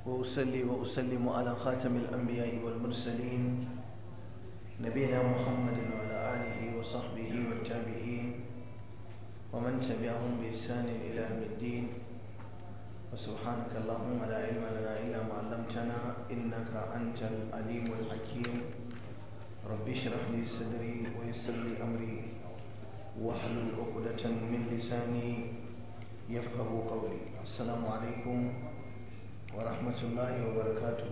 وأصلي وأسلم على خاتم الأنبياء والمرسلين نبينا محمد وعلى آله وصحبه والتابعين ومن تبعهم بإحسان إلى يوم الدين وسبحانك اللهم لا علم لنا إلا ما علمتنا إنك أنت العليم الحكيم رب اشرح لي صدري ويسر لي أمري واحلل عقدة من لساني يفقه قولي السلام عليكم ورحمة الله وبركاته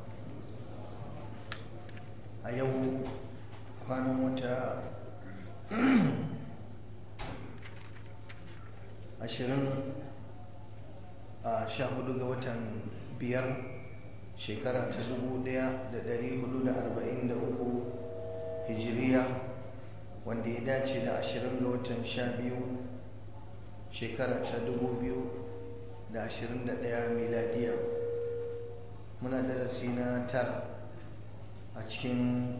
a yau kwanan wata ashirin a sha hudu ga watan biyar shekara ta dubu daya da dari hudu da arba'in da uku hijiriya wanda ya dace da ashirin ga watan sha biyu shekara ta dubu biyu da ashirin da daya miladiya muna darasi na tara a cikin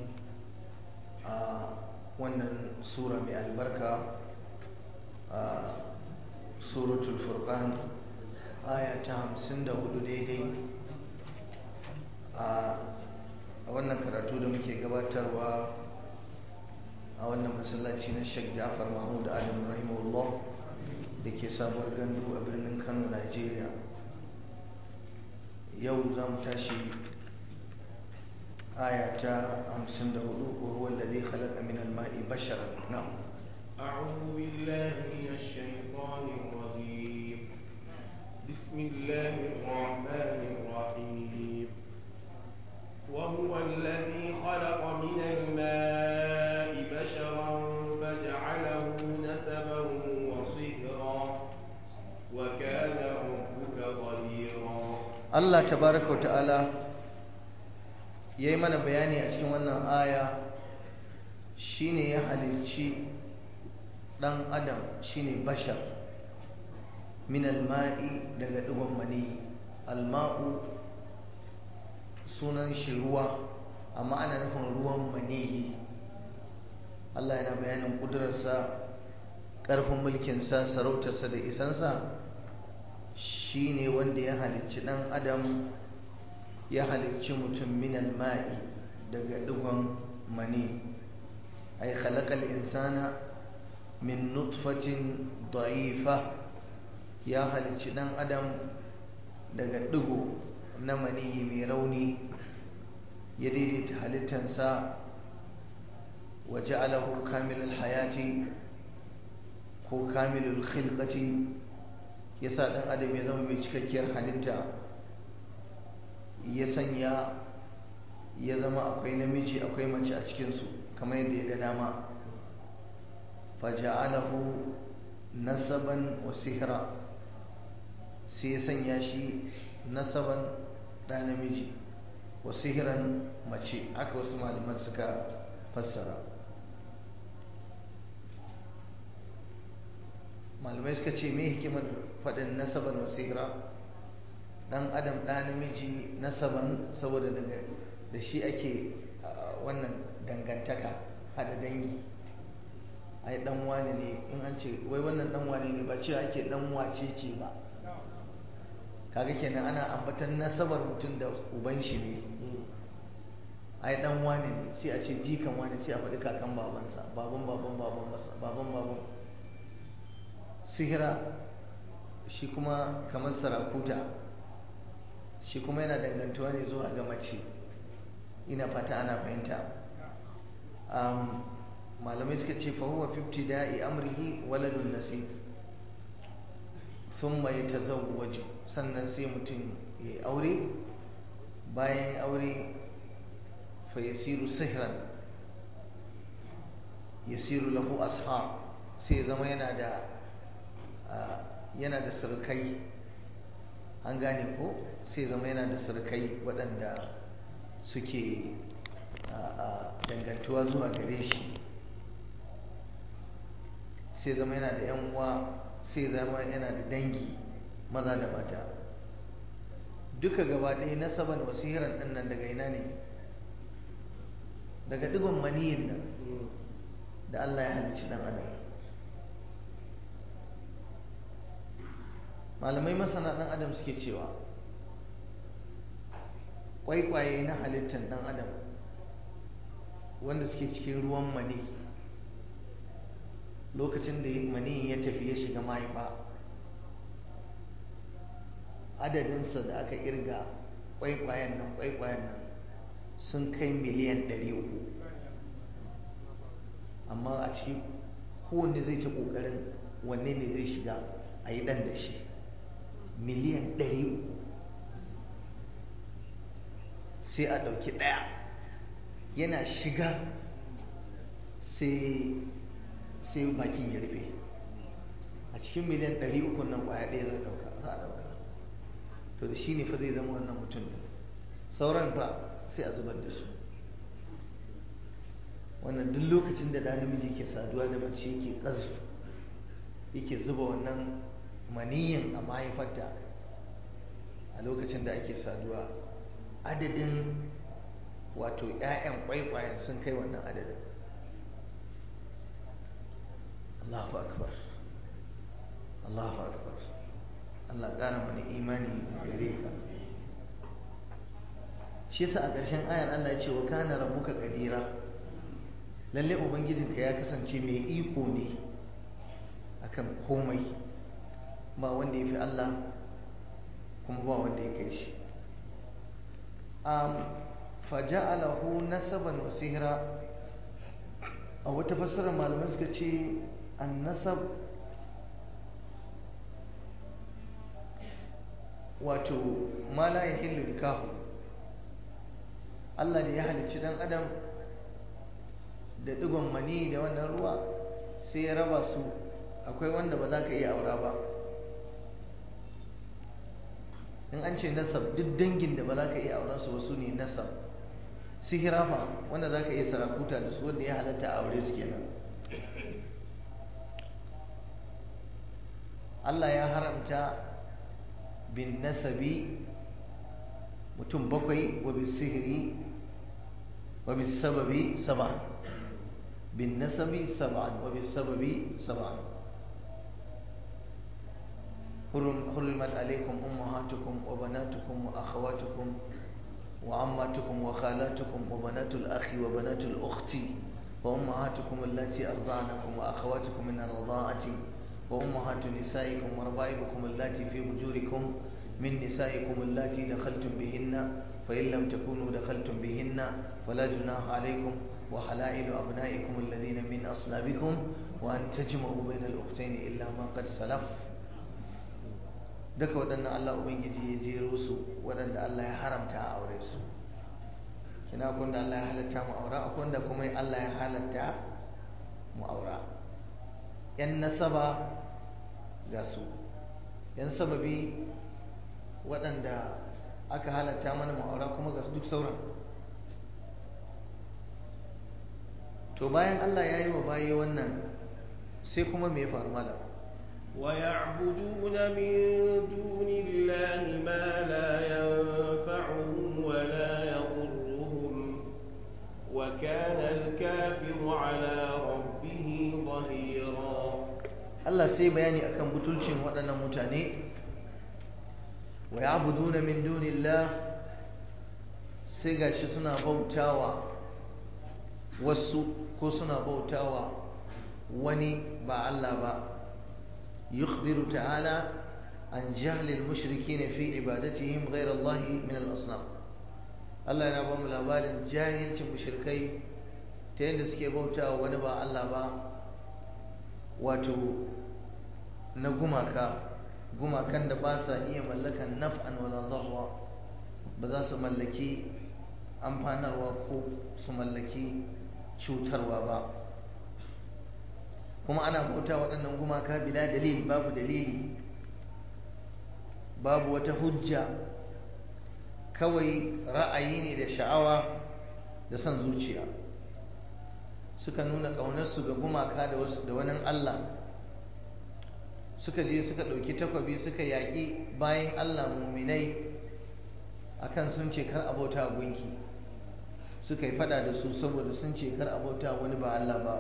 wannan sura mai albarka a suratul furqan aya ta hamsin da hudu daidai a wannan karatu da muke gabatarwa a wannan masallaci na sheikh jafar mahmud adam rahimahullah da ke sabuwar gandu a birnin kano nigeria yau za mu tashi آية خمسين دهولو وهو الذي خلق من الماء بشرا نعم أعوذ بالله من الشيطان الرجيم بسم الله الرحمن الرحيم وهو الذي خلق من الماء بشرا فجعله نسبا وصهرا وكان ربك قديرا الله تبارك وتعالى ya yi mana bayani a cikin wannan aya shine ya halicci ɗan adam shine bashar min alma'i daga ɗigon mani alma'u sunan shi ruwa amma ana nufin ruwan maniyi Allah yana bayanin ƙudurarsa ƙarfin mulkinsa sarautarsa da isansa shine wanda ya halicci ɗan adam ya halicci mutum min alma'i daga digon mani ay khalaqal insana min nutfatin da'ifa ya halicci dan adam daga digo na mani mai rauni ya daidaita halittansa wa ja'alahu kamilul hayati ko kamilul khilqati yasa dan adam ya zama mai cikakkiyar halitta ya sanya ya zama akwai namiji akwai mace a cikinsu kamar yadda ya ga dama faja'alahu nasaban wa sihra sai ya sanya shi nasaban da namiji wa sihiran mace aka wasu malaman suka fassara malamai suka ce me hikimar faɗin nasaban wa sihra dan adam ɗa namiji nasaban saboda daga da shi ake wannan dangantaka hada dangi ai dan wane ne in an ce wai wannan dan wane ne ba cewa ake dan wace ce ba kaga kenan ana ambatan nasabar mutum da uban shi ne ai dan wane ne sai a ce jikan wane sai a faɗi kakan babansa baban baban baban baban baban sihira shi kuma kamar sarakuta shi kuma yana dangantuwa ne zuwa ga mace ina fata ana fahimta malamai suka ce fahuwa 50 da'i amrihi waladun nasib sun mai ta waje sannan sai mutum ya yi aure bayan ya aure fa ya siru sihiran ya siru lahu ashab sai zama yana da yana da surukai an gane ko sai zama yana da surkai waɗanda suke dangantuwa zuwa gare shi sai zama yana da yan uwa sai zama yana da dangi maza da mata duka gaba ɗaya nasaban wasihiran ɗin nan daga ina ne daga ɗigon maniyin nan da Allah ya halicci ɗan adam malamai masana ɗan adam suke cewa kwaikwaye na halittar ɗan adam wanda suke cikin ruwan mani lokacin da mani ya tafi ya shiga mahaifa adadinsa da aka irga kwaikwayen nan kwaikwayen nan sun kai miliyan 300 amma a ciki kowanne zai ta ƙoƙarin wanne ne zai shiga a yi ɗan da shi miliyan 300 sai a ɗauki ɗaya yana shiga sai bakin ya rufe a cikin miliyan 300 nan ƙwaya ɗaya zai ɗauka za a ɗauka to da shi ne fa zai zama wannan mutum ne sauran fa sai a zubar da su wannan duk lokacin da ɗan namiji ke saduwa da mace yake ƙazf yake zuba wannan maniyin a mahaifarta a lokacin da ake saduwa adadin wato 'ya'yan kwaikwayen sun kai wannan adadin Allahu akbar Allahu akbar Allah ƙara mana imani gare ka shi yasa a ƙarshen ayar Allah ya ce wa kana rabbuka qadira lalle ubangijinka ya kasance mai iko ne akan komai ba wanda ya fi Allah kuma ba wanda ya kai shi um, faja'alahu nasaban wa sihra a wata fassara malamai suka ce annasab wato ma la yahillu nikahu Allah da ya halicci dan adam da digon mani da wannan ruwa sai ya raba su akwai wanda ba za ka iya aura ba in an ce nasab duk dangin da ba za ka iya auren su wasu ne nasab sihira fa wanda za ka iya sarakuta da su wanda ya halatta a aure su kenan Allah ya haramta bin nasabi mutum bakwai wa bin sihiri wa bin sababi saba'an bin nasabi saba'an wa bin sababi saba'an حرمت عليكم أمهاتكم وبناتكم وأخواتكم وعماتكم وخالاتكم وبنات الأخ وبنات الأخت وأمهاتكم التي أرضعنكم وأخواتكم من الرضاعة وأمهات نسائكم وربائبكم اللاتي في حجوركم من نسائكم اللاتي دخلتم بهن فإن لم تكونوا دخلتم بهن فلا جناح عليكم وحلائل أبنائكم الذين من أصلابكم وأن تجمعوا بين الأختين إلا ما قد سلف duka waɗannan Allah Ubangiji ya jero su waɗanda Allah ya haramta a aure su kina akwai da Allah ya halatta mu aura akwai da kuma Allah ya halatta mu aura yan nasaba ga su yan sababi waɗanda aka halatta mana mu aura kuma ga duk sauran to bayan Allah ya yi wa bayi wannan sai kuma me ya faru malam ويعبدون من دون الله ما لا ينفعهم ولا يضرهم وكان الكافر على ربه ظهيرا Allah sai bayani akan butulcin waɗannan mutane wa ya'buduna min dunillah sai gashi suna bautawa wasu ko suna bautawa wani ba Allah ba يخبر تعالى عن جهل المشركين في عبادتهم غير الله من الأصنام Allah yana ba mu labarin jahilcin mushrikai ta yadda suke bauta wani ba Allah ba wato na gumaka gumakan da ba sa iya mallakan naf'an wala zarra ba za su mallaki amfanarwa ko su mallaki cutarwa ba kuma ana bauta waɗannan gumaka bila dalil babu dalili babu wata hujja kawai ra'ayi ne da sha'awa da son zuciya suka nuna ƙaunarsu ga gumaka da wani Allah suka je suka ɗauki takwabi suka yaƙi bayan Allah muminai akan sun ce kar abota gunki suka yi fada da su saboda sun ce kar abota wani ba Allah ba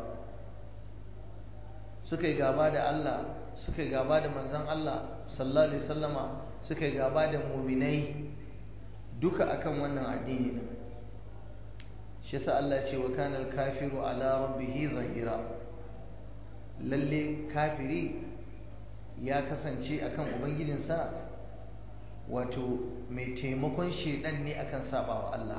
suka yi gaba da Allah suka yi gaba da manzan Allah sallallahu alaihi wasallama suka yi gaba da muminai duka akan wannan addini din shi yasa Allah ce wa kana al-kafiru ala rabbih zahira lalle kafiri ya kasance akan ubangijinsa wato mai taimakon shedan ne akan sabawa Allah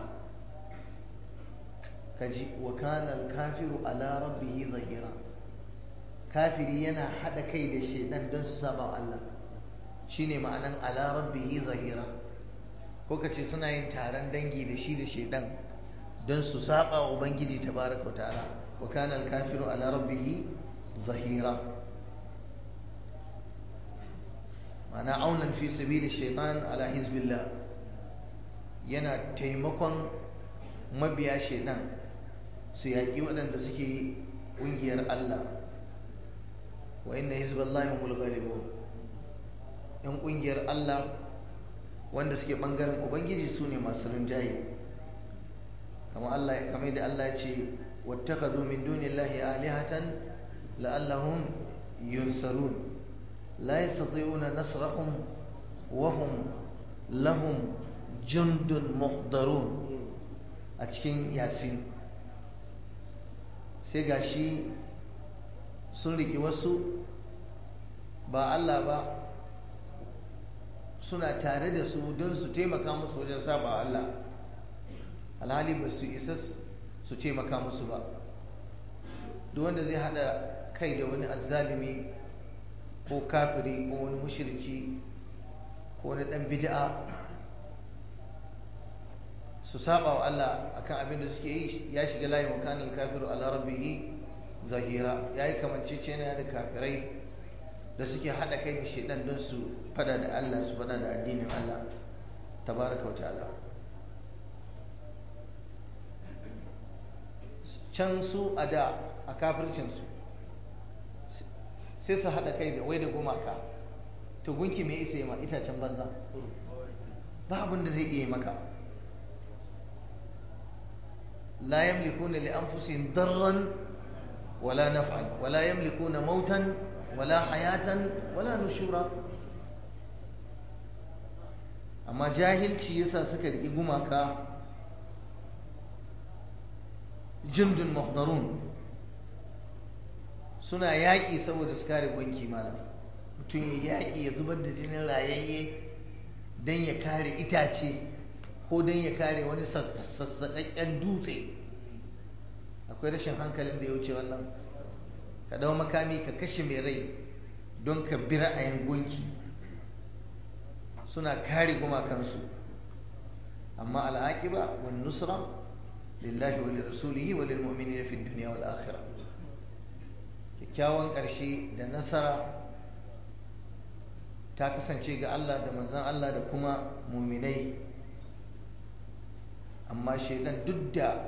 kaji wa kana al-kafiru ala rabbih zahira kafiri yana hada kai da shedan don su sabawa Allah shine ma'anan ala rabbih zahira ko kace suna yin taron dangi da shi da shedan don su saba wa ubangiji tabaraka ta'ala wa kana al-kafiru ala rabbih zahira ma'ana aunan fi sabili shaitan ala hizbillah yana taimakon mabiya shaitan su yaƙi waɗanda suke ƙungiyar Allah wa inna hizballahi humul ghalibun yan ƙungiyar Allah wanda suke ɓangaren ubangiji su ne masu rinjaye kamar Allah kamar da Allah ce wattakhadhu min dunillahi alihatan la'allahum yunsarun لا يستطيعون نصرهم وهم لهم جند محضرون a cikin yasin sai gashi sun riki wasu ba Allah ba suna tare da su don su taimaka musu wajen saba Allah alhali ba su isa su taimaka musu ba duk wanda zai hada kai da wani azzalimi ko kafiri ko wani mushriki ko wani dan bid'a su saba wa Allah akan abin da suke yi ya shiga layin wa kanal kafiru ala rabbihi zahira yayi kamancece ne da kafirai da suke hada kai da shedan don su fada da Allah su fada da addinin Allah tabaraka wa ta'ala can su a da a kafircinsu sai su haɗa kai da wai da gumaka to gunki mai isa yi ma itacen banza ba abin da zai iya maka la yamlikuna li anfusihim darran wala naf'an wala yamlikuna mautan wala hayatan wala nushura amma jahilci yasa suka riƙi gumaka jundun muhdarun suna yaƙi saboda su kare gwanki malam mutum ya yaƙi ya zubar da jinin rayayye don ya kare itace ko don ya kare wani sassaƙaƙƙen dutse akwai rashin hankalin da ya wuce wannan ka ɗau makami ka kashe mai rai don ka bi ra'ayin gunki suna kare gumakansu amma al'aƙiba wani nusra lillahi wa lirasulihi wa lil mu'minina fi dunya wal akhirah kyakkyawan ƙarshe da nasara ta kasance ga Allah da manzan Allah da kuma muminai amma shaidan duk da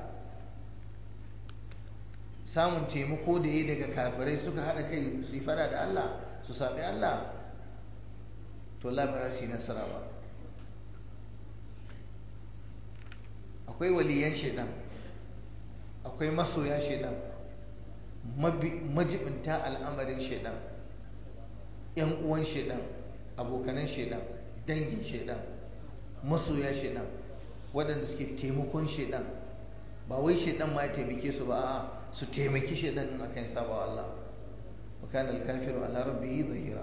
samun taimako da yi daga kafirai suka haɗa kai su yi fada da Allah su saɓi Allah to labarar shi nasara ba akwai waliyan shaidan akwai masoya shaidan majibinta al'amarin shaidan yan uwan shaidan abokanan shaidan dangin shaidan masoya shaidan waɗanda suke taimakon shaidan ba wai shaidan ma ya taimake su ba a su taimaki shaidan in akan saba wa Allah wa kana al-kafiru ala rabbihi zahira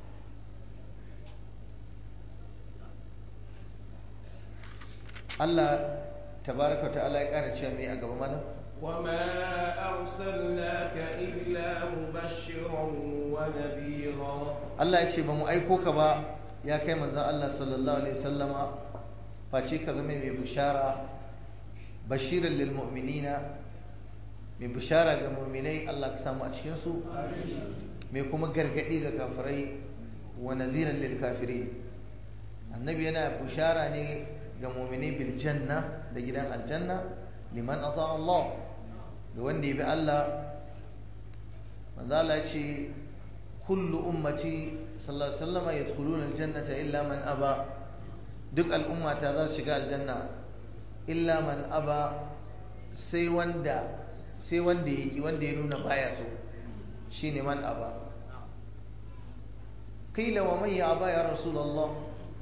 Allah tabaraka ta'ala ya ƙara cewa me a gaba malam وما أرسلناك إلا مبشرا ونذيرا Allah ya ce ba mu aiko ka ba ya kai manzon Allah sallallahu alaihi wasallama face ka zama mai bishara bashiran lil mu'minina mai bishara ga mu'minai Allah ka samu a cikin su mai kuma gargadi ga kafirai wa nadhiran lil kafirin annabi yana bishara ne ga mu'minai bil janna da gidan aljanna liman ata Allah ga wanda ya bi Allah manzo Allah ya ce kullu ummati sallallahu alaihi wasallam yadkhuluna aljannata illa man aba duk al'ummata za su shiga aljanna illa man aba sai wanda sai wanda yake wanda ya nuna baya so shine man aba qila wa man ya aba ya rasulullah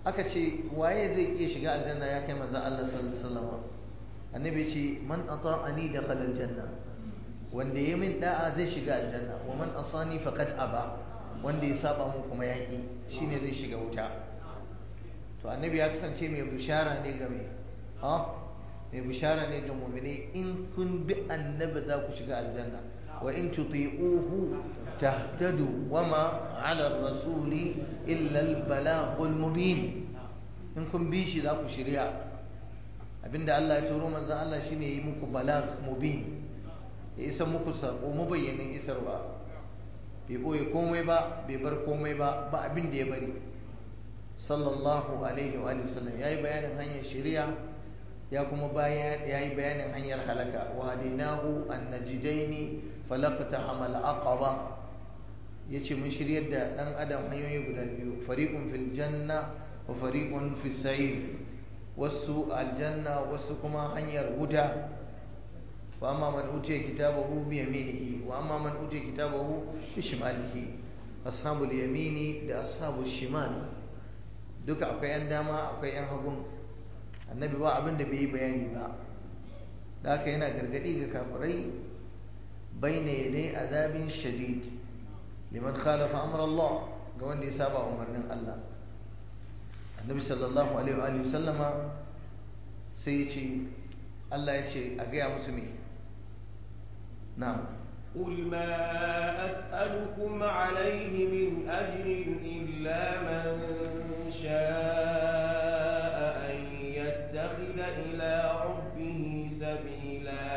aka ce waye zai iya shiga aljanna ya kai manzo Allah sallallahu alaihi wasallam annabi ce man ata'ani dakhala aljanna wanda ya min da'a zai shiga aljanna wa man asani faqad aba wanda ya saba mun kuma yaki shine zai shiga wuta to annabi ya kasance mai bishara ne ga mai ha mai bishara ne ga mu'mini in kun bi annabi za ku shiga aljanna wa in tuti'uhu tahtadu wama 'ala ar-rasuli illa al-balaghul mubin in kun bi shi za ku shirya abinda Allah ya turo manzon Allah shine yi muku balagh mubin ya isa muku sako mabayyanin isarwa bai ɓoye komai ba bai bar komai ba ba abin da ya bari sallallahu alaihi wa sallam ya yi bayanin hanyar shari'a ya kuma ya yi bayanin hanyar halaka wa hadainahu an najidaini falaqta hamal aqaba yace mun shiryar da dan adam hanyoyi guda biyu fariqun fil janna wa fariqun fis sa'ir wasu aljanna wasu kuma hanyar wuta فأما من أوتي كتابه بيمينه وأما من أوتي كتابه بشماله أصحاب اليمين da أصحاب الشمال duka akwai yan dama akwai yan hagun annabi ba abin da bai yi bayani ba da haka yana gargadi ga kafirai baina yadai azabin shadid liman khalafa amr Allah ga wanda ya saba umarnin Allah annabi sallallahu alaihi wa sallama sai ya ce Allah ya ce a gaya musu me نعم قل ما أسألكم عليه من أجر إلا من شاء أن يتخذ إلى ربه سبيلا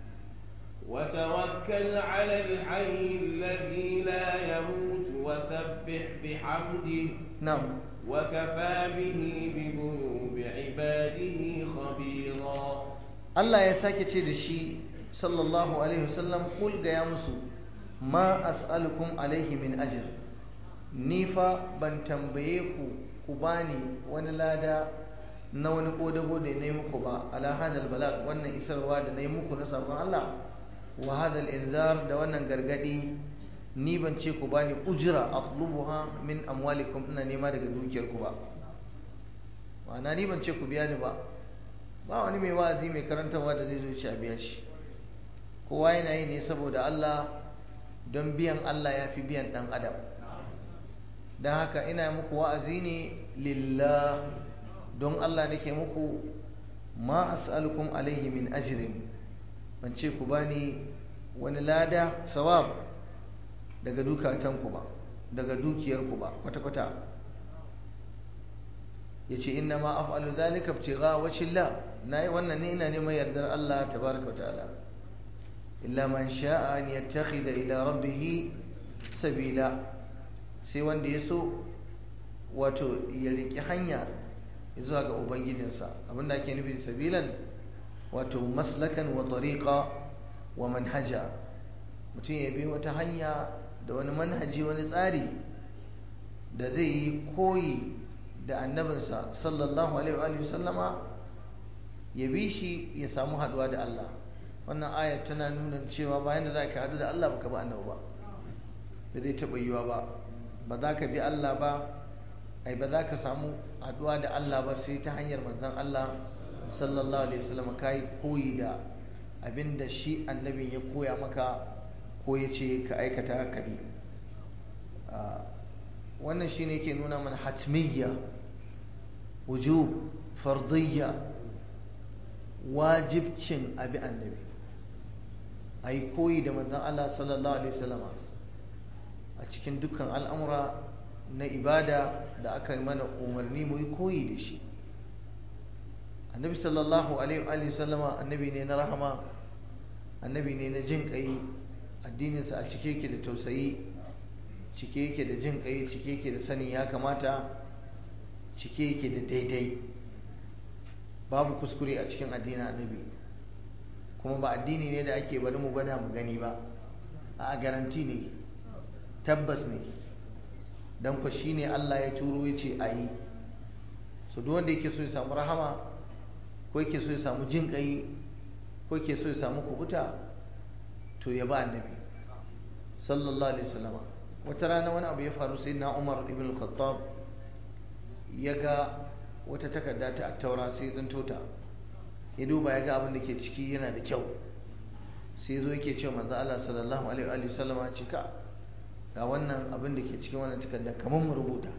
وتوكل على الحي الذي لا يموت وسبح بحمده نعم وكفى به بذنوب عباده خبيرا الله يساكي تشي sallallahu alaihi wasallam kul gaya musu ma as'alukum alaihi min ajr ni fa ban tambaye ku ku bani wani lada na wani kodago da na yi muku ba ala hadal balag wannan isarwa da na yi muku na sabon Allah wa hadal inzar da wannan gargadi ni ban ce ku bani ujira atlubuha min amwalikum ina nema daga dukiyar ku ba ma'ana ni ban ce ku biya ni ba ba wani mai wa'azi mai karantarwa da zai zo ci a biya shi kowa yana yi ne saboda Allah don biyan Allah ya fi biyan ɗan adam don haka ina muku wa'azi ne lillah don Allah nake muku ma as'alukum alaihi min ajrin ban ce ku bani wani lada sawab daga dukatanku ba daga dukiyarku ba kwata-kwata ya ce inna ma af'alu zalika ibtigha wajhillah nayi wannan ne ina neman yardar Allah tabaraka wa ta'ala illa man sha'a an yattakhidha ila rabbih sabila sai wanda ya so wato ya riki hanya zuwa ga ubangijinsa abinda ake nufi da sabilan wato maslakan wa tariqa wa manhaja mutum ya bi wata hanya da wani manhaji wani tsari da zai yi koyi da annabinsa sallallahu alaihi wa sallama ya bi shi ya samu haduwa da Allah wannan ayat tana nuna cewa bayan da za ka haɗu da Allah baka ba annabi ba ba zai taɓa yiwa ba ba za ka bi Allah ba ai ba za ka samu haɗuwa da Allah ba sai ta hanyar manzon Allah sallallahu alaihi wasallam kai koyi da abin da shi annabin ya koya maka ko ya ce ka aikata ka bi wannan shine ke nuna mana hatmiyya wujub fardiyya wajibcin abi annabi a yi koyi da manzon Allah sallallahu alaihi wasallama a cikin dukkan al'amura na ibada da aka yi mana umarni mu yi koyi da shi annabi sallallahu alaihi wasallama annabi ne na rahama annabi ne na jin kai addininsa a cike yake da tausayi cike yake da jin kai cike yake da sanin ya kamata cike yake da daidai babu kuskure a cikin addinin annabi kuma ba addini ne da ake bari mu gwada mu gani ba a garanti ne tabbas ne don ku shi ne Allah ya turo ya ce a yi so duk wanda yake so ya samu rahama ko yake so ya samu jin kai ko yake so ya samu kubuta to ya ba annabi sallallahu alaihi wasallam wata rana wani abu ya faru sai na Umar ibn al-Khattab ya ga wata takarda ta taura sai tsinto ta ya duba ya ga abin da ke ciki yana da kyau sai zo yake cewa manzo Allah sallallahu alaihi wa sallama ce ka ga wannan abin da ke cikin wannan takarda kamar mu rubuta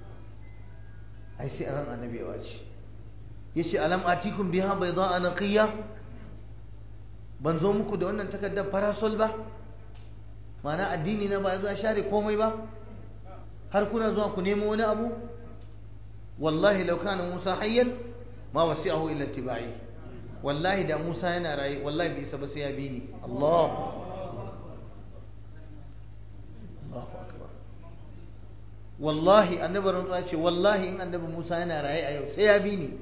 ai sai ran annabi ya wace yace alam atikum biha bayda'a naqiya ban zo muku da wannan takardar parasol ba ma'ana addini na ba zuwa share komai ba har kuna zuwa ku nemo wani abu wallahi law kana Musa hayyan ma wasi'ahu illa ittiba'i wallahi da Musa yana raye wallahi bai isa ba sai ya bi ni Allah Allahu akbar wallahi annabi rantsuwa ce wallahi in annabi Musa yana raye a yau sai ya bi ni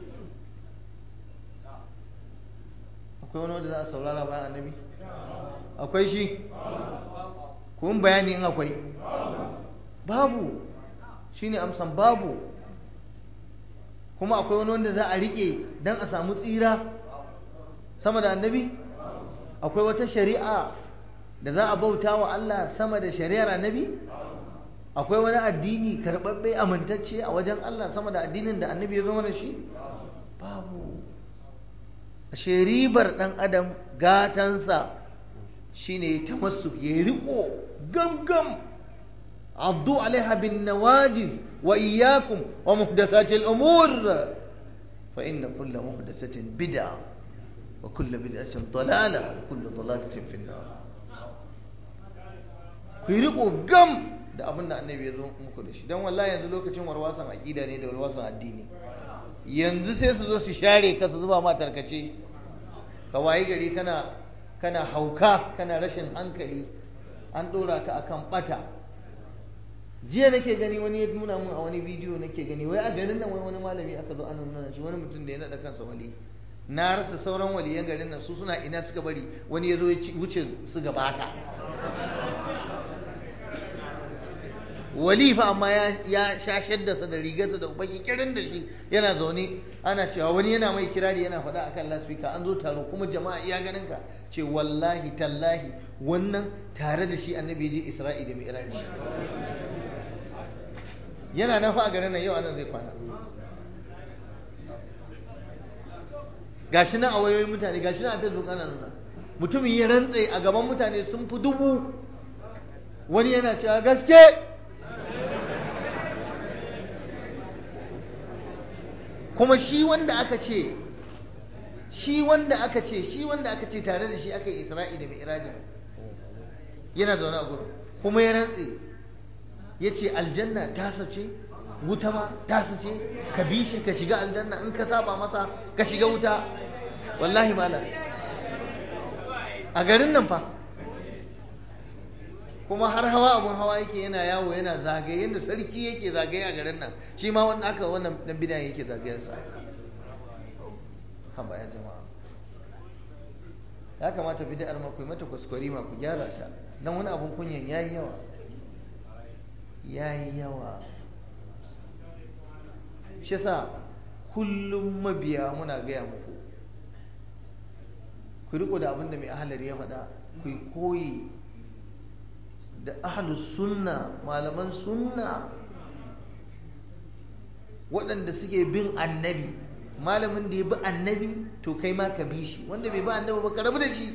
akwai wani wanda za a saurara bayan annabi akwai shi kun bayani in akwai babu shine amsan babu kuma akwai wani wanda za a rike don a samu tsira sama da annabi akwai wata shari'a da za a bauta wa Allah sama da shari'ar annabi akwai wani addini karɓaɓɓe amintacce a wajen Allah sama da addinin da annabi ya zama da shi babu ashe ribar ɗan adam gatansa shine ta masu ya riko gamgam addu alaiha bin nawajiz wa iyyakum wa muhdathatil umur fa inna kulla muhdathatin bid'a wa kulla bid'atin dalala wa kulla dalalatin fi nar ku riko gam da abin da annabi ya zo muku da shi dan wallahi yanzu lokacin warwasan aqida ne da warwasan addini yanzu sai su zo su share ka su zuba ma tarkace ka wayi gari kana kana hauka kana rashin hankali an dora ka akan bata jiya nake gani wani ya nuna mun a wani bidiyo nake gani wai a garin nan wai wani malami aka zo ana nuna shi wani mutum da ya naɗa kansa wali na rasa sauran waliyan garin nan su suna ina suka bari wani ya zo ya wuce su gaba haka wali fa amma ya sha shaddarsa da rigarsa da ubaki kirin da shi yana zaune ana cewa wani yana mai kirari yana faɗa akan lasfika an zo taro kuma jama'a iya ganin ka ce wallahi tallahi wannan tare da shi annabi je isra'i da mi'raj yana nan fa a garin nan yau anan zai kwana gashi nan a wayoyin mutane gashi nan a facebook ana nuna mutumin ya rantse a gaban mutane sun fi dubu wani yana cewa gaske kuma shi wanda aka ce shi wanda aka ce shi wanda aka ce tare da shi aka yi isra'i da mi'rajin yana zaune a gurin kuma ya rantse ya ce aljanna ta sace wuta ma ta sace ka bi shi ka shiga aljanna in ka saba masa ka shiga wuta wallahi malam a garin nan fa kuma har hawa abun hawa yake yana yawo yana zagaye yadda sarki yake zagaye a garin nan shi ma wanda aka wannan dan bidan yake zagayensa haba ya jama'a ya kamata bid'ar ma ku mata kuskure ma ku gyara ta dan wani abun kunyan yayi yawa yayi yawa shi yasa kullum mabiya muna gaya muku ku riko da abin da mai ahalari ya faɗa ku koyi da ahlus sunna malaman sunna waɗanda suke bin annabi malamin da ya bi annabi to kai ma ka bi shi wanda bai bi annabi ba ka rabu da shi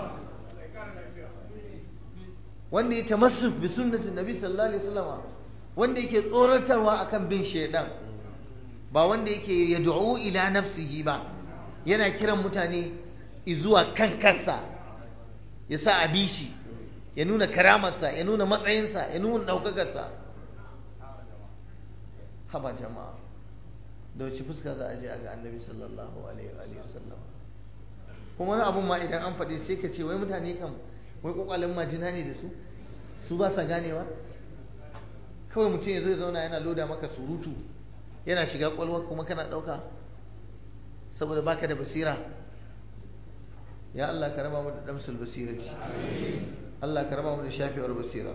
wanda ya tamassuk bi sunnatin nabi sallallahu alaihi wasallam wanda yake tsoratarwa akan bin shaidan ba wanda yake yad'u ila nafsihi ba yana kiran mutane zuwa kan kansa ya sa a bi shi ya nuna karamarsa ya nuna matsayinsa ya nuna ɗaukakarsa haba jama'a da wace fuska za a je a ga annabi sallallahu alaihi wa sallam kuma wani abun ma idan an faɗi sai ka ce wai mutane kan wai kwakwalen majina ne da su su ba sa ganewa kawai mutum ya zo ya zauna yana loda maka surutu yana shiga kwalwa kuma kana ɗauka saboda baka da basira ya Allah ka raba mu da damsul basirati Allah ka raba mu da shafewar basira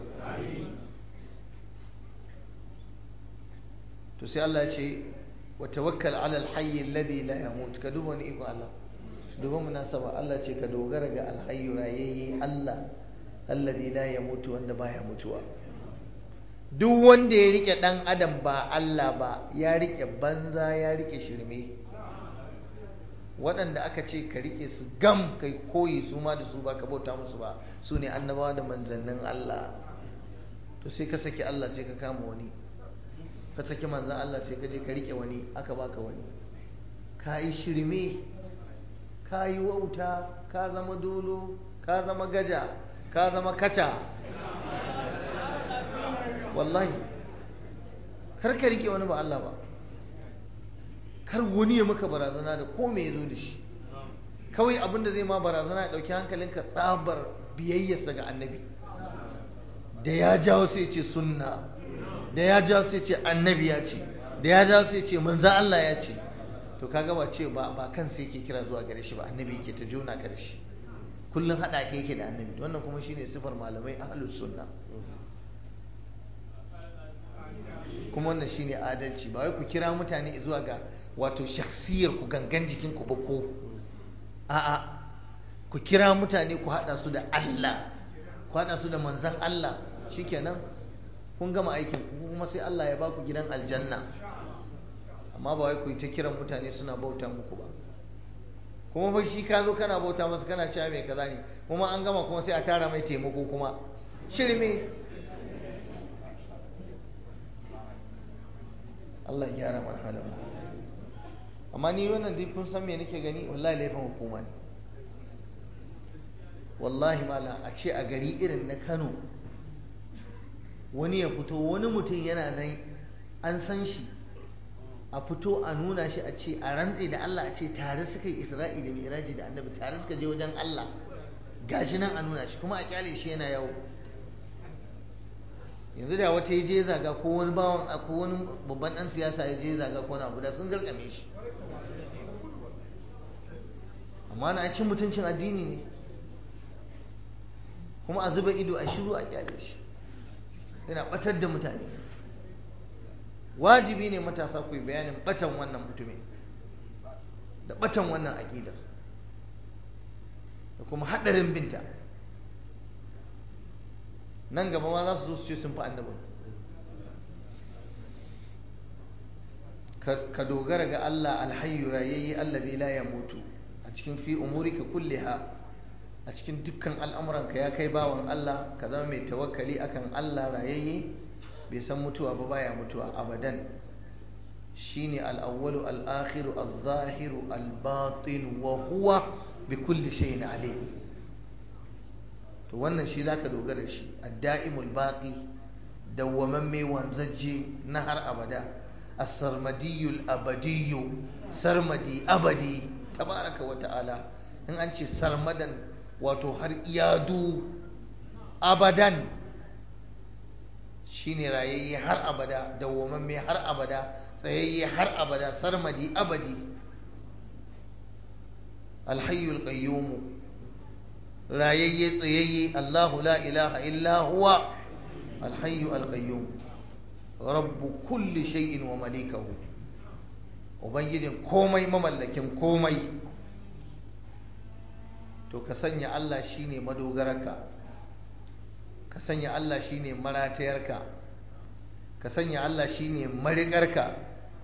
to sai Allah ya ce wa tawakkal ala alhayy alladhi la yamut ka duba ni iko Allah duba munasaba Allah ce ka dogara ga alhayy rayayye Allah alladhi la yamut wanda baya mutuwa duk wanda ya rike dan adam ba Allah ba ya rike banza ya rike shirme waɗanda aka ce ka rike su gam kai koyi su ma da su ba ka bauta musu ba su ne annabawa da manzannin Allah to sai ka saki Allah sai ka kama wani ka saki manzan Allah sai ka je ka rike wani aka baka wani ka yi shirme ka yi wauta ka zama dolo ka zama gaja ka zama kaca wallahi kar ka rike wani ba Allah ba kar wani ya maka barazana da ko me ya zo da shi kawai abinda zai ma barazana ya ɗauki hankalinka tsabar biyayyarsa ga annabi da ya jawo sai ce sunna da ya jawo sai ce annabi ya ce da ya jawo sai ce manzo Allah ya ce to kaga ba ce ba ba kan sai yake kira zuwa gare shi ba annabi yake ta jona ka da shi kullun hada ka yake da annabi wannan kuma shine sifar malamai ahlus sunna kuma wannan shine adalci ba wai ku kira mutane zuwa ga wato shaksiyar ku gangan jikin ku ba ko a'a ku kira mutane ku hada su da Allah ku hada su da manzon Allah shikenan kun gama aikin ku kuma sai Allah ya baku gidan aljanna amma ba wai ku yi ta kiran mutane suna bauta muku ba kuma fa shi ka zo kana bauta masa kana cewa mai kaza ne kuma an gama kuma sai a tara mai taimako kuma shirme Allah ya gyara mana halin amma ni wannan dai kun san me nake gani wallahi laifin hukuma ne wallahi mala a ce a gari irin na Kano wani ya fito wani mutum yana nan an san shi a fito a nuna shi a ce a rantse da Allah a ce tare suka yi Isra'i da Mi'raji da Annabi tare suka je wajen Allah gashi nan a nuna shi kuma a kyale shi yana yawo yanzu da wata ya je zaga ko wani bawan ko wani babban dan siyasa ya je zaga ko wani abu da sun garkame shi amma na cin mutuncin addini ne kuma a zuba ido a shiru a kyale shi yana batar da mutane wajibi ne matasa ku yi bayanin batan wannan mutumin da batan wannan aƙidar da kuma haɗarin binta nan gaba ma za su zo su ce sun fi annabin ka dogara ga Allah alhayyu rayayye alladhi la yamutu a cikin fi umurika kulliha a cikin dukkan al'amuranka ya kai bawan Allah ka zama mai tawakkali akan Allah rayayye bai san mutuwa ba baya mutuwa abadan shine al-awwalu al-akhiru al-zahiru al-batin wa huwa bi kulli shay'in alim to wannan shi zaka dogara shi ad-da'imul baqi dawwamamme wanzaje na har abada as-sarmadiyul abadiyyu sarmadi abadi tabaraka wa ta'ala in an ce sarmadan wato har iyadu abadan shine rayayye har abada dawwamamme har abada tsayayye har abada sarmadi abadi alhayyul qayyum rayayye tsayayye Allahu la ilaha illa huwa alhayyu alqayyum rabbu kulli shay'in wa malikahu ubangijin komai mamallakin komai to ka sanya Allah shine madogararka ka sanya Allah shine maratayarka ka sanya Allah shine mariƙarka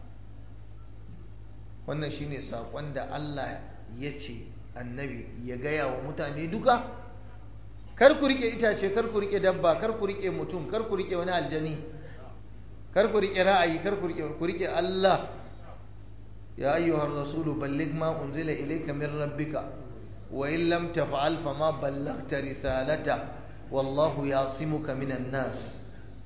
wannan shine saƙon da Allah ya ce annabi ya gaya wa mutane duka kar ku rike itace kar ku rike dabba kar ku rike mutum kar ku rike wani aljani kar ku rike ra'ayi kar ku rike ku rike Allah ya ayyuhar rasulu balligh ma unzila ilayka min rabbika wa in lam taf'al fama ballaghta risalata wallahu yasimuka minan nas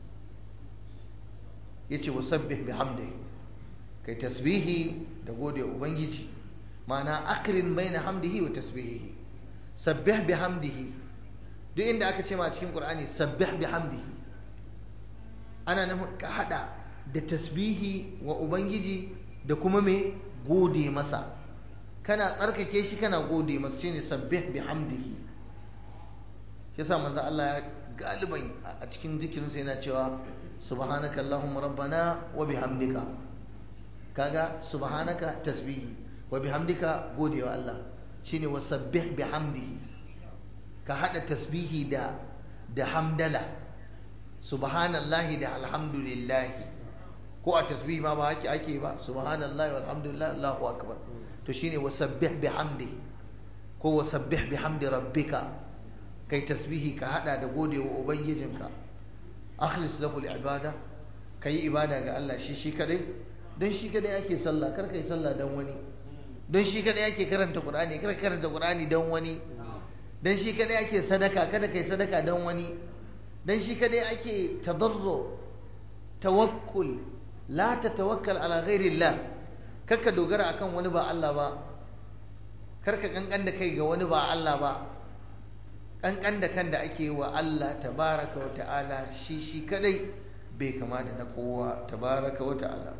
yace wasabbih bihamdihi kai tasbihi da gode ubangiji ma'ana akrin baina hamdihi wa tasbihihi sabbih bihamdihi duk inda aka ce ma cikin qur'ani sabbih bihamdihi ana nufin ka hada da tasbihi wa ubangiji da kuma me gode masa kana tsarkake shi kana gode masa shine sabbih bihamdihi yasa manzo Allah ya galiban a cikin zikirinsa yana cewa subhanaka allahumma rabbana wa bihamdika kaga subhanaka tasbihi wa bihamdika godewa Allah shine wasabbih bihamdihi ka hada tasbihi da da hamdala subhanallahi da alhamdulillahi ko a tasbih ma ba haki ake ba subhanallahi walhamdulillah Allahu akbar to shine wasabbih bihamdi ko wasabbih bihamdi rabbika kai tasbihi ka hada da godewa ubangijinka akhlis lahu al-ibada kai ibada ga Allah shi shi kadai don shi kadai ake sallah kar kai sallah dan wani don shi kadai ake karanta qur'ani kar karanta qur'ani dan wani dan shi kadai ake sadaka kada kai sadaka dan wani dan shi kadai ake tadarru tawakkul la tatawakkal ala ghairi Allah karka dogara akan wani ba Allah ba karka kankan da kai ga wani ba Allah ba kankan da kan da ake wa Allah tabaraka wa ta'ala shi shi kadai bai kama da na kowa tabaraka wa ta'ala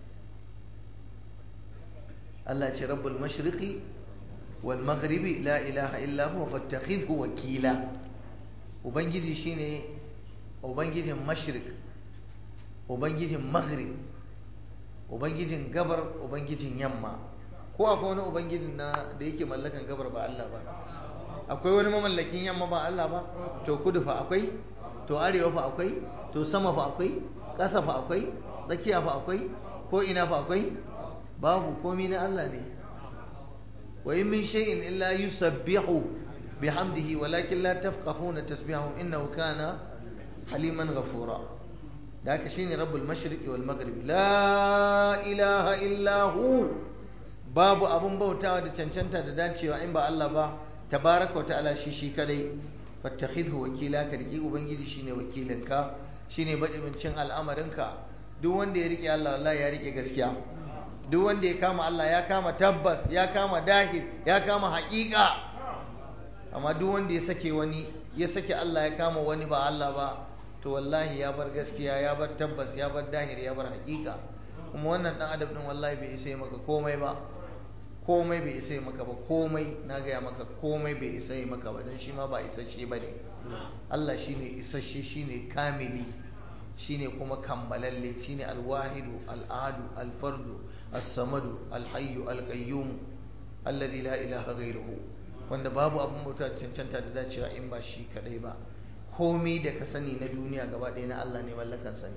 Allah ce rabbul mashriqi wal maghribi la ilaha illa huwa fattakhidhu wakila ubangiji shine ubangijin mashriq ubangijin maghrib ubangijin gabar ubangijin yamma ko akwai wani ubangijin na da yake mallakan gabar ba Allah ba akwai wani mamallakin yamma ba Allah ba to kudu fa akwai to arewa fa akwai to sama fa akwai ƙasa fa akwai tsakiya fa akwai ko ina fa akwai babu komi na Allah ne wa in min shay'in illa yusabbihu bihamdihi walakin la tafqahuna tasbihahum innahu kana haliman ghafura da haka shine rabbul mashriqi wal maghrib la ilaha illa hu babu abun bautawa da cancanta da dacewa in ba Allah ba tabaraka wa ta'ala shi shi kadai fattakhidhu wakila ka riki ubangiji shine wakilinka shine bajibincin al'amarinka duk wanda ya rike Allah wallahi ya rike gaskiya duk wanda ya kama Allah ya kama tabbas ya kama dahir ya kama haƙiƙa amma duk wanda ya sake wani ya sake Allah ya kama wani ba Allah ba to wallahi ya bar gaskiya ya bar tabbas ya bar dahir ya bar haƙiƙa kuma wannan dan adam din wallahi bai isa maka komai ba komai bai isa maka ba komai na gaya maka komai bai isa maka ba don shi ma ba isasshe ba ne Allah shine isasshe shine kamili shine kuma kammalalle shine alwahidu al'adu alfardu as-samadu alhayyu alqayyum alladhi la ilaha ghayruhu wanda babu abin bauta da cancanta da dacewa in ba shi kadai ba komai da ka sani na duniya gaba ɗaya na Allah ne mallakan sani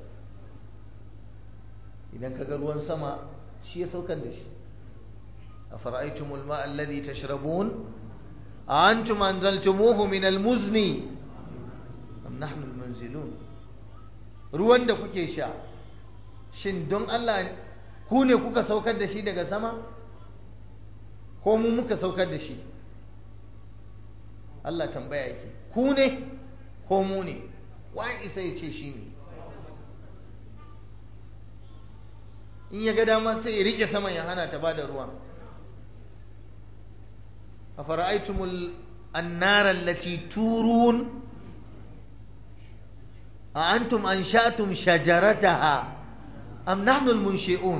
idan ka ga ruwan sama shi ya saukar da shi أفرأيتم الماء الذي تشربون أأنتم أنزلتموه من المزن أم نحن المنزلون ruwan da kuke sha shin don Allah ku ne kuka saukar da shi daga sama ko mu muka saukar da shi Allah tambaya yake ku ne ko mu ne wai isa ya ce shi ne in ya ga dama sai ya rike saman ya hana ta bada ruwan أفرأيتم النار التي تورون أأنتم أنشأتم شجرتها أم نحن المنشئون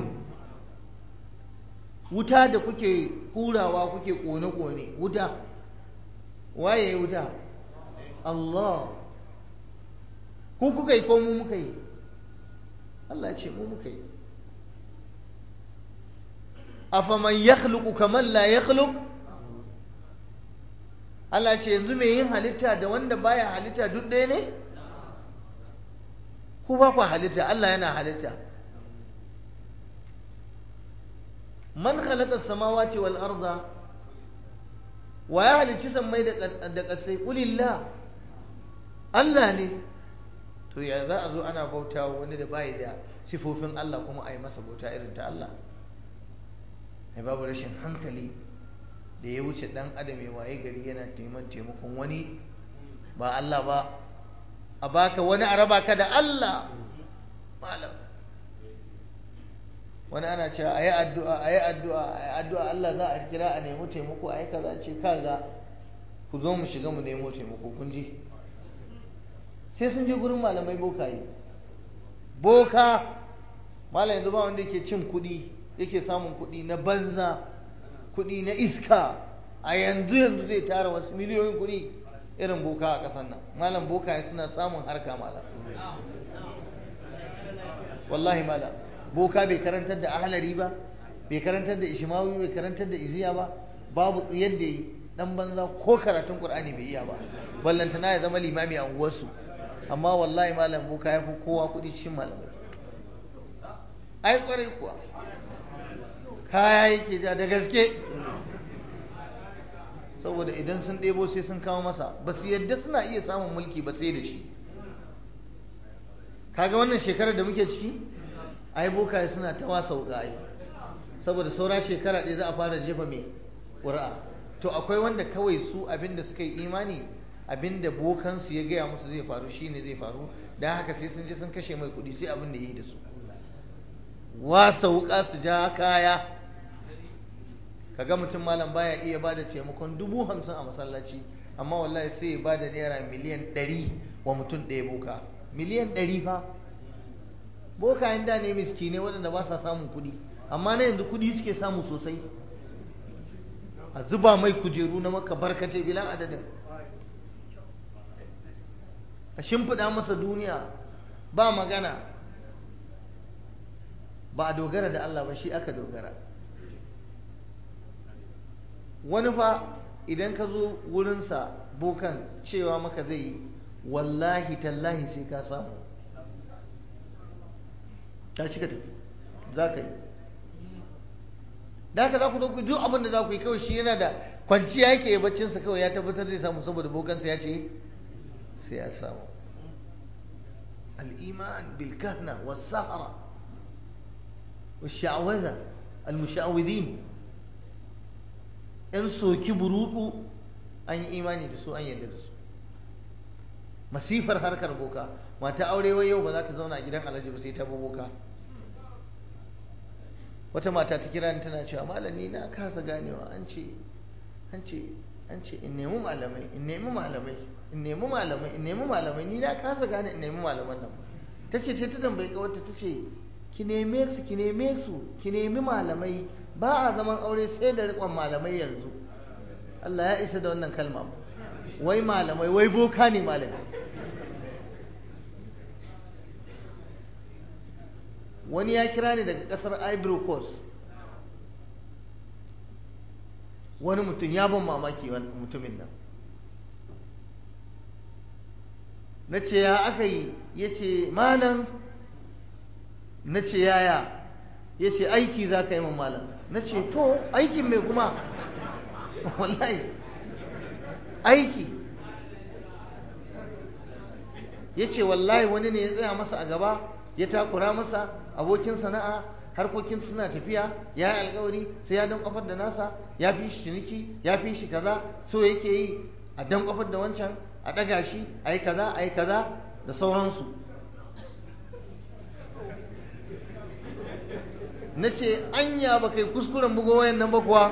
wuta da kuke hurawa kuke ƙone-ƙone wuta waye wuta Allah ku kuka yi ko mu muka yi Allah ce mu muka yi afaman yakhluqu kaman la yakhluq Allah ce yanzu mai yin halitta da wanda baya halitta duk ɗaya ne? Ku ba ku halitta, Allah yana halitta. Man khalaqa samawati wal arda wa ya halicci sammai da ƙasai ƙulillah Allah ne to ya za a zo ana bauta wani da bayi da sifofin Allah kuma a yi masa bauta irin ta Allah ai babu rashin hankali da ya wuce dan adam ya waye gari yana taimakon taimakon wani ba Allah ba a baka wani a raba ka da Allah malam wani ana cewa ayi addu'a ayi addu'a ayi addu'a Allah za a kira a nemi taimako ayi kaza ce kaga ku zo mu shiga mu nemo taimako kun ji sai sun je gurin malamai bokaye boka malam yanzu ba wanda yake cin kuɗi yake samun kuɗi na banza kuɗi na iska a yanzu yanzu zai tara wasu miliyoyin kuɗi irin boka a ƙasar nan malam boka suna samun harka malam wallahi malam boka bai karantar da ahalari ba bai karantar da ishimawi bai karantar da iziya ba babu tsayar da yi dan banza ko karatun qur'ani bai iya ba ballantana ya zama limami a unguwarsu amma wallahi malam boka ya fi kowa kuɗi cikin malamai ai kwarai kuwa kaya yake ja da gaske saboda idan sun ɗebo sai sun kawo masa ba su yadda suna iya samun mulki ba sai da shi kaga wannan shekarar da muke ciki ai bokaye suna ta wasa wuka ai saboda saura shekara ɗaya za a fara jefa mai ƙuri'a to akwai wanda kawai su abinda suka yi imani abinda bokansu ya gaya musu zai faru shine zai faru don haka sai sun je sun kashe mai kuɗi sai abin da ya yi da su wasa wuka su ja kaya kaga mutum malam baya iya bada taimakon dubu hamsin a masallaci amma wallahi sai ya bada naira miliyan ɗari wa mutum ɗaya boka miliyan ɗari fa bokayen da ne miskine waɗanda ba sa samun kuɗi amma na yanzu kuɗi suke samu sosai a zuba mai kujeru na maka barkace bila adadin a shimfiɗa masa duniya ba magana ba a dogara da Allah ba shi aka dogara wani fa idan ka zo wurinsa bokan cewa maka zai yi wallahi tallahi sai ka samu ta cika tafi za ka yi da haka za ku zo ku duk abin da za ku yi kawai shi yana da kwanciya yake yi baccinsa kawai ya tabbatar zai samu saboda bokansa ya ce sai ya samu الإيمان بالكهنة والسحرة والشعوذة المشعوذين in soki burutsu an yi imani da su an yadda da su masifar harkar boka mata aure wai yau ba za ta zauna a gidan alhaji ba sai ta boka wata mata ta kira ni tana cewa malami na kasa ganewa an ce an ce an ce in nemi malamai in nemi malamai in nemi malamai in nemi malamai ni na kasa gane in nemi malaman nan ta ce ta tambayi kawarta ta ce ki neme su ki neme su ki nemi malamai ba a zaman aure sai da riƙon malamai yanzu Allah ya isa da wannan kalma wai malamai wai boka ne malamai wani ya kira ni daga ƙasar ivory coast wani mutum ya ban mamaki mutumin nan na ce ya aka yi ya ce malam na ce yaya ya ce aiki za ka yi min malam na ce to aikin mai kuma wallahi aiki ya ce wallahi wani ne ya tsaya masa a gaba ya takura masa abokin sana'a harkokin suna tafiya ya yi alkawari sai ya dan kofar da nasa ya fi shi ciniki ya fi shi kaza so yake yi a dan kofar da wancan a ɗaga shi a yi kaza a yi kaza da sauransu na ce anya ba kai kuskuren bugo wayan nan ba kuwa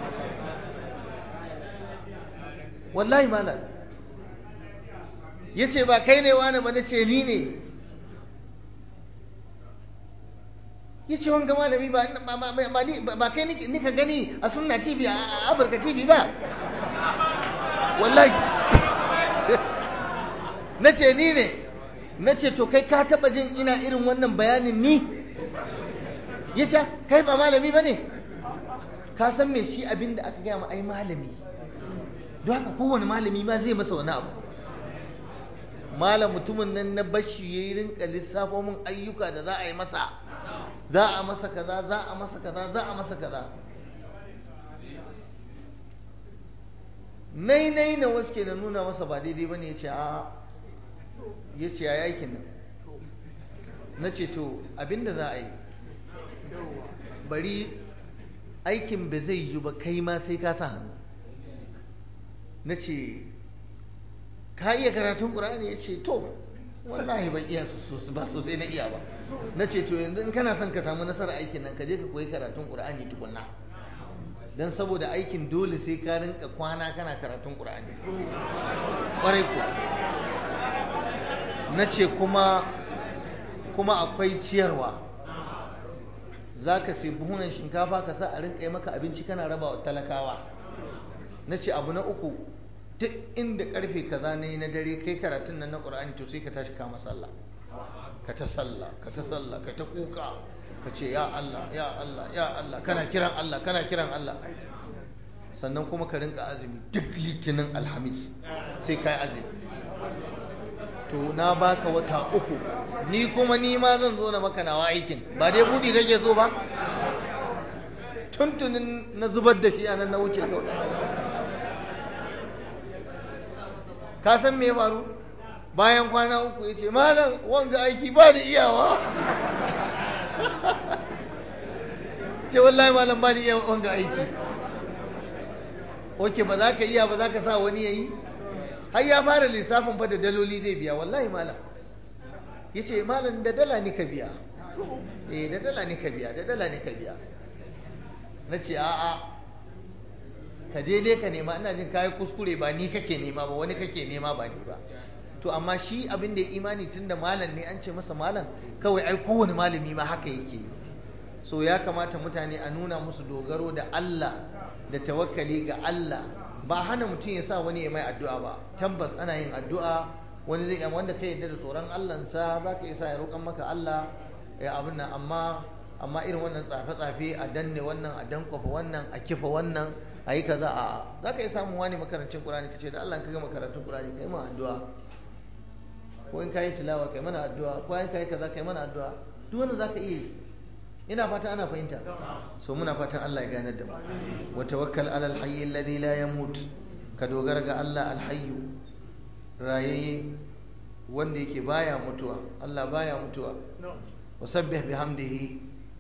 wallahi malam ya ce ba kai ne wani ba na ce ni ne ya ce wanga malami ba kai nika gani a sunna tv a afirka tv ba wallahi na ce ni ne na ce to kai ka taba jin ina irin wannan bayanin ni ya ce kai ba malami ba ne ka san me shi abin da aka gaya ma ai malami don haka kowane malami ma zai masa wani abu malam mutumin nan na bashi ya yi rinka lissafo min ayyuka da za a yi masa za a masa kaza za a masa kaza za a masa kaza nai nai na wasu ke na nuna masa ba daidai ba ne ya ce a ya ce ya yakin nan na ce to abinda za a yi bari aikin ba zai yi ba kai ma sai ka sa hannu na ce ka iya karatun ƙur'ani ya ce to wallahi ban iya ba sosai na iya ba na ce to yanzu in kana son ka samu nasarar aikin nan ka je ka koyi karatun ƙur'ani tukunna don saboda aikin dole sai ka rinka kwana kana karatun ƙur'ani ƙwarai ko na ce kuma kuma akwai ciyarwa za ka sai buhunan shinkafa ka sa a rinka yi maka abinci kana raba wa talakawa na ce abu na uku duk inda karfe kaza ne na dare kai karatun nan na ƙur'ani to sai ka tashi kama sallah ka ta sallah ka ta sallah ka ta kuka ka ce ya Allah ya Allah ya Allah kana kiran Allah kana kiran Allah sannan kuma ka rinka azumi duk litinin alhamis sai kai azumi to na baka wata uku ni kuma ni ma zan zo na maka nawa aikin ba dai budi kake so ba tuntunin na zubar da shi a nan na wuce kawai ka san me ya faru bayan kwana uku ya ce malam wanga aiki ba da iyawa ce wallahi malam ba da iya wanga aiki oke ba za ka iya ba za ka sa wani ya yi har ya fara lissafin fa da daloli zai biya wallahi malam ya ce malam da dala ni ka biya eh da dala ni ka biya da dala ni ka biya na ce a'a ka je dai ka nema ina jin kayi kuskure ba ni kake nema ba wani kake nema ba ni ba to amma shi abin da ya imani tun da malam ne an ce masa malam kawai ai kowane malami ma haka yake yi so ya kamata mutane a nuna musu dogaro da Allah da tawakkali ga Allah ba hana mutum ya sa wani ya mai addu'a ba tabbas ana yin addu'a wani zai wanda ka yarda da tsoron Allahnsa za ka isa ya roƙan maka Allah ya abin nan amma amma irin wannan tsafe-tsafe a danne wannan a dankwafa wannan a kifa wannan a yi kaza a za ka yi samun wani makarancin Qur'ani ka ce da Allah ka gama karatun Qur'ani ka yi ma addu'a ko in ka yi tilawa ka yi mana addu'a ko in ka yi kaza ka yi mana addu'a duk wannan za ka iya yi ina fata ana fahimta so muna fatan Allah ya ganar da mu wa tawakkal ala alhayy alladhi la yamut ka dogara ga Allah alhayyu rayaye wanda yake baya mutuwa Allah baya mutuwa wa sabbih bihamdihi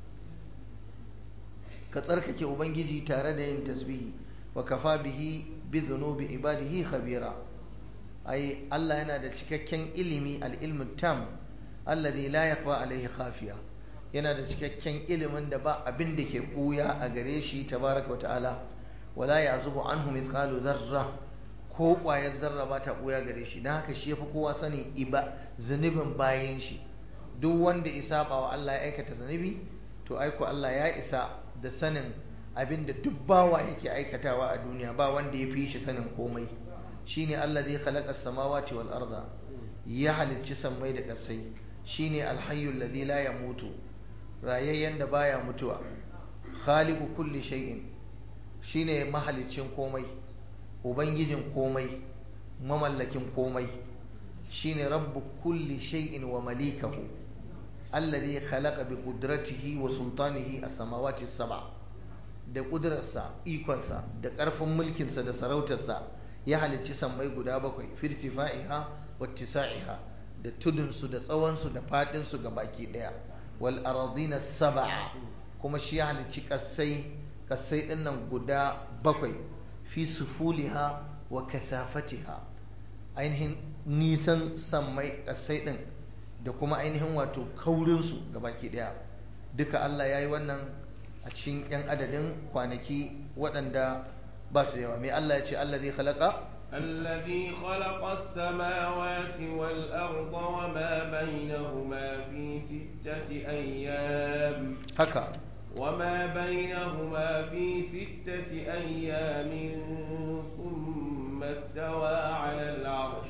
ka tsarkake ubangiji tare da yin tasbihi wa kafa bihi bi dhunubi ibadihi khabira ai Allah yana da cikakken ilimi al-ilmu tam alladhi la yakhfa alayhi khafiya yana da cikakken ilimin da ba abin da ke ɓuya a gare shi tabaraka wata'ala wala ya zubu anhu mithqalu zarra ko ƙwayar zarra ba ta ɓuya gare shi don haka shi ya fi kowa sanin iba zunubin bayan shi duk wanda isa ba wa Allah ya aikata zunubi to aiko Allah ya isa da sanin abin da duk bawa yake aikatawa a duniya ba wanda ya fi shi sanin komai shine Allah zai khalaqa samawati wal arda ya halicci sammai da ƙasai shine alhayyul ladhi la yamutu rayayyen da baya mutuwa khaliqu kulli shay'in shine mahalicin komai ubangijin komai mamallakin komai shine rabbu kulli shay'in wa malikahu alladhi khalaqa bi qudratihi wa sultanihi as-samawati as-sab'a da kudrarsa ikonsa da karfin mulkinsa da sarautarsa ya halicci sammai guda bakwai firtifa'iha wa tisa'iha da tudunsu da tsawonsu da faɗinsu ga baki ɗaya wal aradina sab'a kuma shi ya halicci kasai kasai din nan guda bakwai fi sufuliha wa kasafatiha ainihin nisan sammai kasai din da kuma ainihin wato kaurinsu ga baki ɗaya duka Allah ya yi wannan a cikin 'yan adadin kwanaki waɗanda ba su yawa mai Allah ya ce Allah zai khalaqa الذي خلق السماوات والأرض وما بينهما في ستة أيام haka وما بينهما في ستة أيام ثم استوى على العرش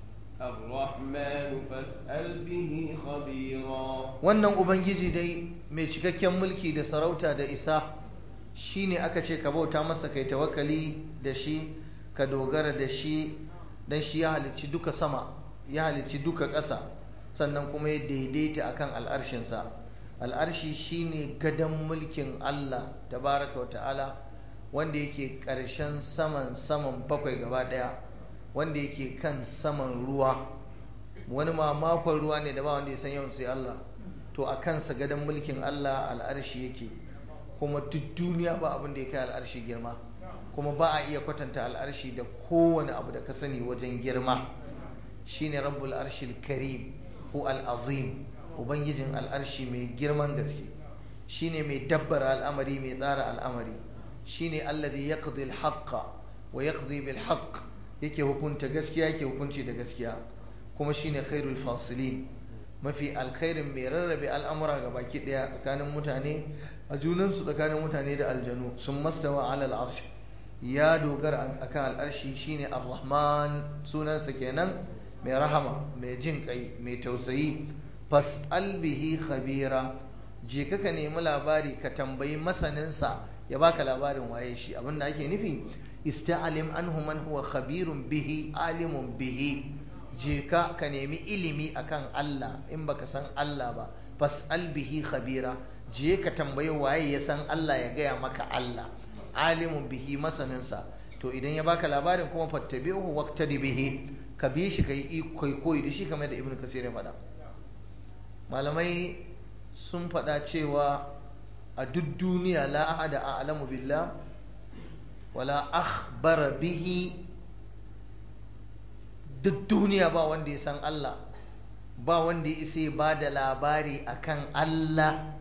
الرحمن فاسأل به خبيرا wannan ubangiji dai mai cikakken mulki da sarauta da isa shine aka ce ka bauta masa kai tawakkali da shi ka dogara da shi dan shi ya halicci duka sama ya halicci duka ƙasa sannan kuma ya daidaita akan al'arshinsa al'arshi shine gadon mulkin Allah tabaraka wa ta'ala wanda yake ƙarshen saman saman bakwai gaba ɗaya wanda yake kan saman ruwa wani mamakon ruwa ne da ba wanda ya san yawan sai Allah to a kansa gadon mulkin Allah al'arshi yake kuma duk duniya ba abin da ya kai al'arshi girma kuma ba a iya kwatanta al'arshi da kowane abu da ka sani wajen girma shine rabbul arshil karim ko al'azim ubangijin al'arshi mai girman gaske shine mai dabbara al'amari mai tsara al'amari shine alladhi yaqdi al-haqqa wa yaqdi bil haqq yake hukunta gaskiya yake hukunci da gaskiya kuma shine khairul fasilin mafi alkhairin mai rarrabe al'amura ga baki daya tsakanin mutane a junansu tsakanin mutane da aljanu sun mastawa ala al'arsh ya dogara akan al'arshi shine ar-rahman sunansa kenan mai rahama mai jin kai mai tausayi fas'al bihi khabira je ka nemi labari ka tambayi masaninsa ya baka labarin waye shi abinda ake nufi ista'alim anhu man huwa khabirun bihi alimun bihi je ka ka nemi ilimi akan Allah in baka san Allah ba fas'al bihi khabira je ka tambayi waye ya san Allah ya gaya maka Allah alimun bihi masaninsa to idan ya baka labarin kuma fattabi'uhu waqtadi bihi ka bi shi kai kai koyi da shi kamar da ibnu kasir ya faɗa malamai sun faɗa cewa a duk duniya la ahada a'lamu billah wala akhbara bihi duk duniya ba wanda ya san Allah ba wanda ya isa ba da labari akan Allah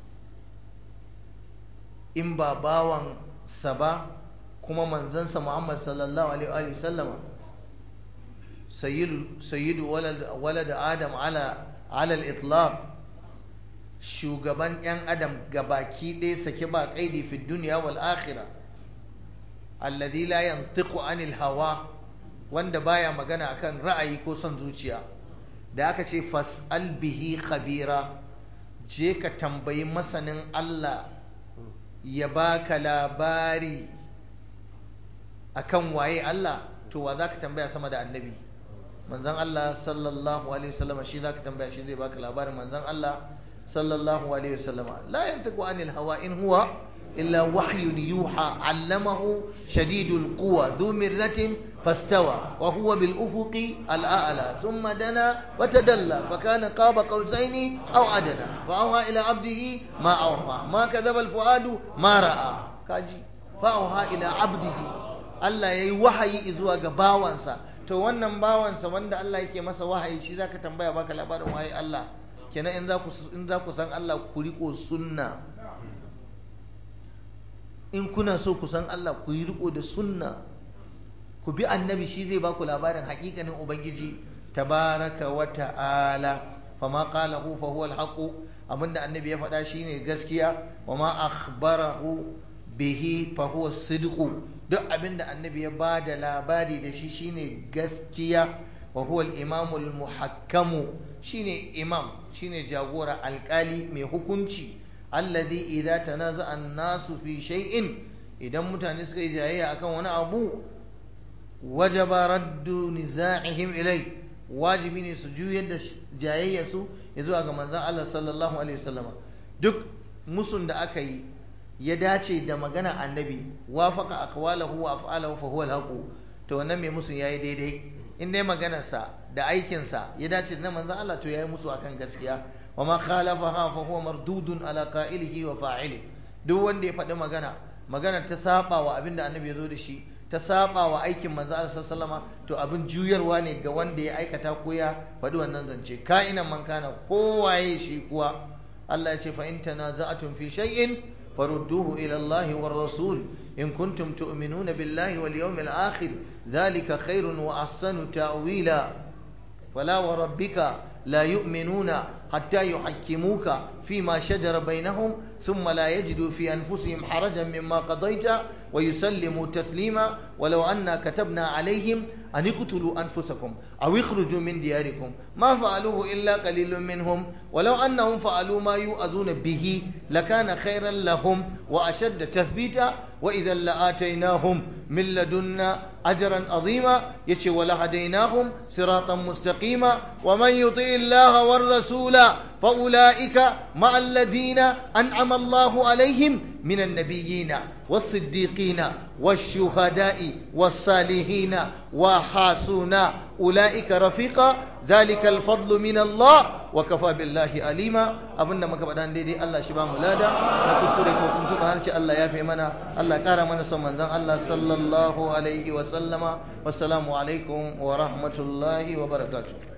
in ba bawan sa ba kuma manzansa Muhammad sallallahu alaihi wa sallama sayyidu walad adam ala ala al-itlaq shugaban yan adam gabaki ɗaya sake ba kaidi fi dunya wal akhirah alladhi la yantiqu anil hawa wanda baya magana akan ra'ayi ko son zuciya da aka ce fas'al bihi khabira je ka tambayi masanin Allah ya baka labari akan waye Allah to wa zaka tambaya sama da annabi manzon Allah sallallahu alaihi wasallam shi zaka tambaya shi zai baka labarin manzon Allah sallallahu alaihi wasallam la yantaku anil hawa in huwa illa wahyun yuha allamahu shadidul quwa dhu mirratin فاستوى وهو بالأفق الأعلى ثم دنا وتدلى فكان قاب قوسين أو أدنى فأوحى إلى عبده ما أوحى ما كذب الفؤاد ما رأى كاجي فأوحى إلى عبده Allah ya yi wahayi zuwa ga bawansa to wannan bawansa wanda Allah yake masa wahayi shi zaka tambaya baka labarin wahayi Allah kenan in za ku in za ku san Allah ku riko sunna in kuna so ku san Allah ku yi riko da sunna ku bi annabi shi zai baku labarin hakikanin ubangiji tabaraka wa ta'ala fama qalahu fa huwa al abinda annabi ya faɗa shine gaskiya wa ma akhbarahu bihi fa huwa sidqu duk abinda annabi ya bada labari da shi shine gaskiya wa huwa al-imamu al-muhakkamu shine imam shine jagora alkali mai hukunci alladhi idza tanaza'a an-nasu fi shay'in idan mutane suka yi jayayya akan wani abu wajaba raddu niza'ihim ilai wajibi ne su juyar da jayayyarsu ya zuwa ga manzon Allah sallallahu alaihi wasallam duk musun da aka yi ya dace da magana annabi wafaka aqwalahu wa af'alahu fa huwa al to wannan mai musun yayi daidai in dai maganarsa da aikinsa ya dace da manzon Allah to yayi musu akan gaskiya wa ma khalafaha fa huwa mardudun ala qa'ilihi wa fa'ili duk wanda ya faɗi magana magana ta saba wa abinda annabi ya zo da shi ta saba wa aikin manzo Allah sallama to abin juyarwa ne ga wanda ya aikata ko ya faɗi wannan zance ka'inan man kana kowaye shi kuwa Allah ya ce fa in tanaza'tum fi shay'in farudduhu ila Allah war rasul in kuntum tu'minuna billahi wal yawmil akhir dhalika khairun wa ahsanu ta'wila fala wa rabbika لا يؤمنون حتى يحكموك فيما شجر بينهم ثم لا يجدوا في أنفسهم حرجا مما قضيت ويسلموا تسليما ولو أنا كتبنا عليهم أن اقتلوا أنفسكم أو اخرجوا من دياركم ما فعلوه إلا قليل منهم ولو أنهم فعلوا ما يؤذون به لكان خيرا لهم وأشد تثبيتا وإذا لآتيناهم من لدنا أجرا عظيما يشي ولهديناهم صراطا مستقيما ومن يطع الله والرسول فأولئك مع الذين أنعم الله عليهم من النبيين والصديقين والشهداء والصالحين وحاسون أولئك رفيقا ذلك الفضل من الله وكفى بالله عليما abinda muka faɗa daidai Allah shi ba mu lada na kuskure ko tuntuɓa harshe Allah ya fi mana Allah ƙara mana son manzon Allah sallallahu alaihi wa sallama wassalamu alaikum wa rahmatullahi wa barakatuh